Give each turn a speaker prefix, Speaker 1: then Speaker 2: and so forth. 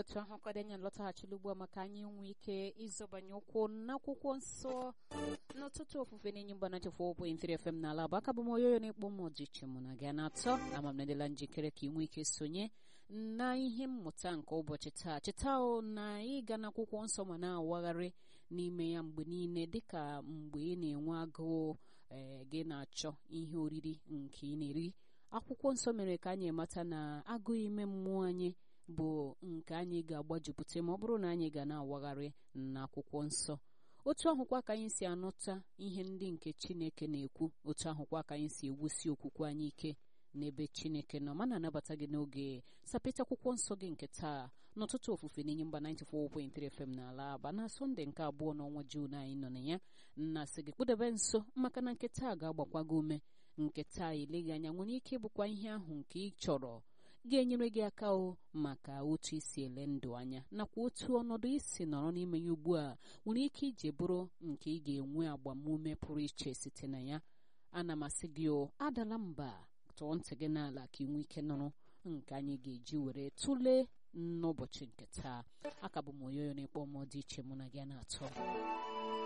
Speaker 1: otu ahụ kwadenya lọtaghachila ugbu a maka anyị nwee ike ịzọbanye ụkwụ n'akwụkwọ nsọ n'ụtụtụ ofufe na-enye mgba nachefụ ụbụ infere fm n'ala bụ aka bụ m oyoyo na-ekpo m ọdịiche mụ na gị na-atọ ama m nadịla njikere ka ị nwee ike sonye na ihe mmụta nke ụbọchị taa cheta o na ịga n'akwụkwọ nsọ ma na-awagharị n'ime ya mgbe niile dịka mgbe ị na-enwe agụụ ee gị na-achọ ihe oriri nke ị na-eri akwụkwọ nsọ mere ka anyị mata na agụụ ime mmụọ anyị bụ nke anyị ga-agbajupụta ma ọ bụrụ na anyị ga na-awagharị n'akwụkwọ nsọ otu ahụkwa ka anyị si anụta ihe ndị nke chineke na-ekwu otu ahụkwa ka anyị si ewusi okwukwe anyị ike n'ebe chineke nọ mana anabata gị n'oge sapịta akwụkwọ nsọ gị nke taa n'ụtụtụ ofufe n'inye mba 94.3 FM n'ala aba na sọnde nke abụọ n'ọnwa juun anyị nọ na ya na-asị gị kpụdebe nso maka na nke taa ga-agbakwa gị ume nke taa eleghị anya nwere ike ịbụkwa ihe ahụ nke ị chọrọ ga-enyere gị aka o maka otu isi ele ndụ anya nakwa otu ọnọdụ isi nọrọ n'ime ya ugbu a nwere ike ije bụrụ nke ị ga-enwe agbamume pụrụ iche site na ya ana m asị gị o adala mba tụọ ntị gị n'ala ka ị nwee ike nụrụ nke anyị ga-eji were tụlee n'ụbọchị nke taa aka bụ m oyoyo na-ekpọ m dị iche mụ na gị na-atọ